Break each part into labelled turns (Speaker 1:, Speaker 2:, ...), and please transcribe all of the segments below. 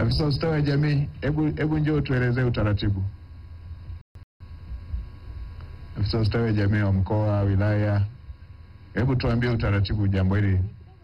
Speaker 1: Afisa ustawi wa jamii, hebu hebu njoo tuelezee utaratibu. Afisa ustawi wa jamii wa mkoa, wilaya, hebu tuambie utaratibu jambo hili.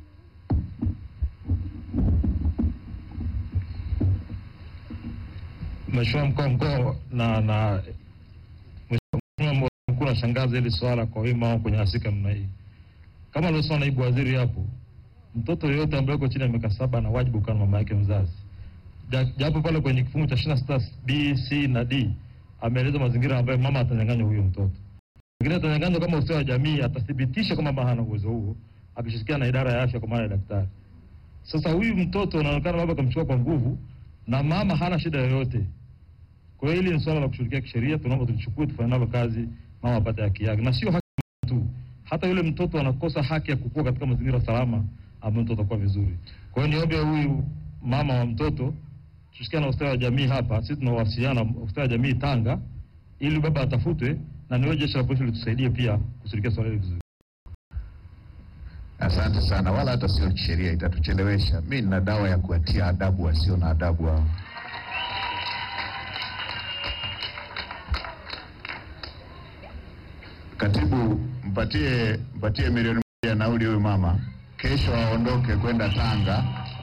Speaker 2: Mheshimiwa mkuu wa mkoa na na Mheshimiwa mkuu nashangaza hili swala kwa wima wao kwenye asika namna hii. Kama alivyosema naibu waziri hapo, mtoto yeyote ambaye yuko chini ya miaka saba ana wajibu kukaa na mama yake mzazi. Ja- Japo pale kwenye kifungu cha 26 B, C na D ameeleza mazingira ambayo mama atanyang'anywa huyo mtoto. Lakini atanyang'anywa kama ustawi wa jamii atathibitisha kwamba mama hana uwezo huo akishirikiana na idara ya afya kwa maana ya daktari. Sasa huyu mtoto unaonekana baba kamchukua kwa nguvu na mama hana shida yoyote. Kwa hiyo hili ni swala la kushughulikia kisheria, tunaomba tulichukue tufanye nalo kazi, mama apate haki yake, na sio haki tu, hata yule mtoto anakosa haki ya kukua katika mazingira salama ambayo mtoto atakuwa vizuri. Kwa hiyo niombe huyu mama wa mtoto tusikia na ustawi wa jamii hapa, sisi tunawasiliana na ustawi wa jamii Tanga, ili baba atafutwe na niwe jeshi la polisi litusaidie pia kushughulikia swala hili vizuri.
Speaker 1: Asante sana, wala hata sio kisheria, itatuchelewesha. Mi nina dawa ya kuwatia adabu wasio na adabu hao. Katibu, mpatie mpatie milioni moja nauli huyu mama, kesho aondoke kwenda Tanga,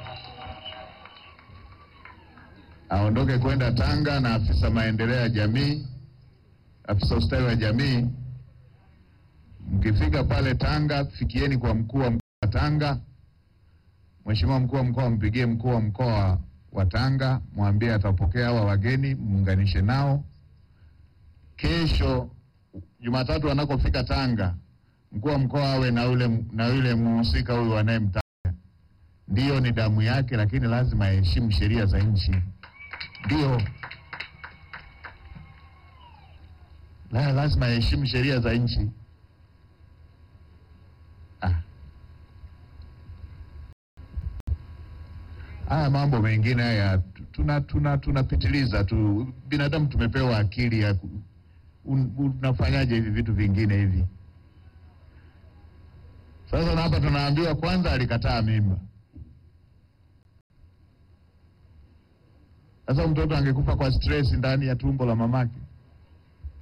Speaker 1: aondoke kwenda Tanga na afisa maendeleo ya jamii, afisa ustawi wa jamii Mkifika pale Tanga, fikieni kwa mkuu wa mkoa wa Tanga. Mheshimiwa mkuu wa mkoa, mpigie mkuu wa mkoa wa Tanga, mwambie atapokea hawa wageni, muunganishe nao. Kesho Jumatatu anakofika Tanga, mkuu wa mkoa awe na yule na yule mhusika huyu anayemtaja. Ndiyo, ni damu yake, lakini lazima aheshimu sheria za nchi. Ndio, la, lazima aheshimu sheria za nchi. Ah. Haya mambo mengine haya tuna tuna tunapitiliza tu. Binadamu tumepewa akili ya ku- un, unafanyaje hivi vitu vingine hivi? Sasa na hapa tunaambiwa kwanza alikataa mimba. Sasa mtoto angekufa kwa stress ndani ya tumbo la mamake.